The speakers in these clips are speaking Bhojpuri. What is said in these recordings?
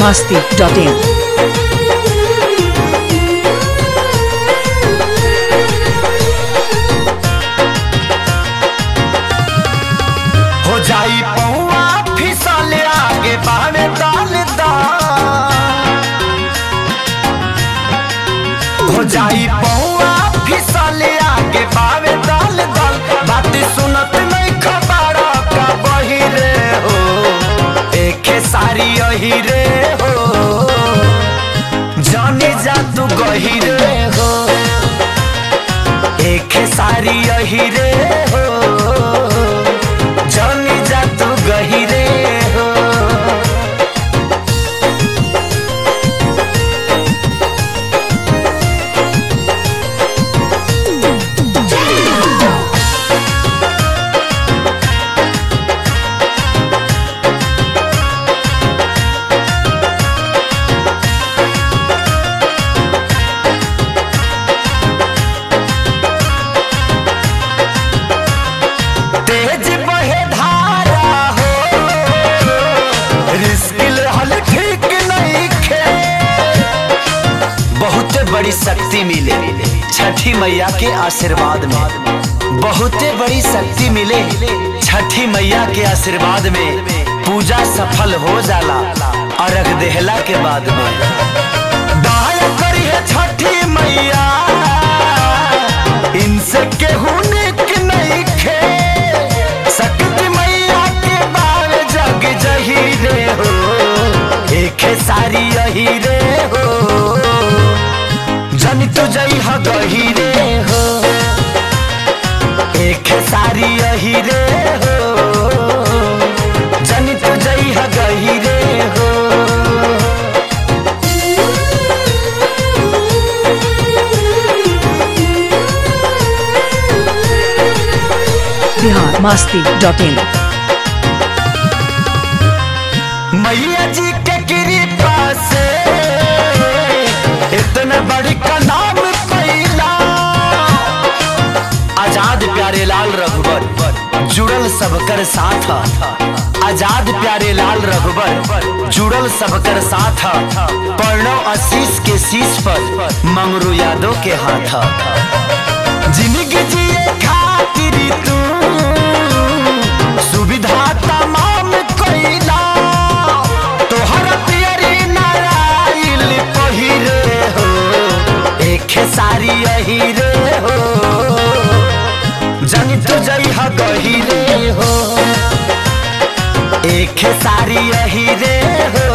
masti.in. हो जाई पौआ फिसले आगे बावे डाल दा हो जाई पौआ फिसले आगे बावे डाल दल बात सुनत नहीं खबर का बही रे हो एके सारी यही रे हो जानी जा तू गही रे हो एके सारी यही रे हो जानी जा तू गहिरे हो तेज बहे धारा हो रिस्क हल ठीक नहीं खे बहुत बड़ी शक्ति मिले छठी मैया के आशीर्वाद में बहुत बड़ी शक्ति मिले छठी मैया के आशीर्वाद में पूजा सफल हो जाला अर्घ देहला के बाद में दाया करी है छठी मैया इनसे केहू निक नहीं खे शक्ति मैया के बाल जग जही रे हो एक सारी यही रे हो जन तू जई ह गही रे हो एक सारी यही रे हो जन तू जई ह गही रे हो Bihar masti.in. मैया जी के कृपा से इतना बड़ी का नाम पैला आजाद प्यारे लाल रघुबर जुड़ल सबकर साथ आजाद प्यारे लाल रघुबर जुड़ल सबकर साथ प्रणव आशीष के शीश पर मंगरू यादव के हाथ जिंदगी जिए खातिर तू सुविधा तमाम कैला तोहर पियरी नारायण पहिरे हो एक सारी यही रे हो जन तू जई ह गही रे हो एक सारी यही रे हो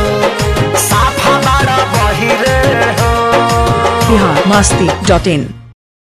साफा बड़ा बही रे हो Bihar masti.in.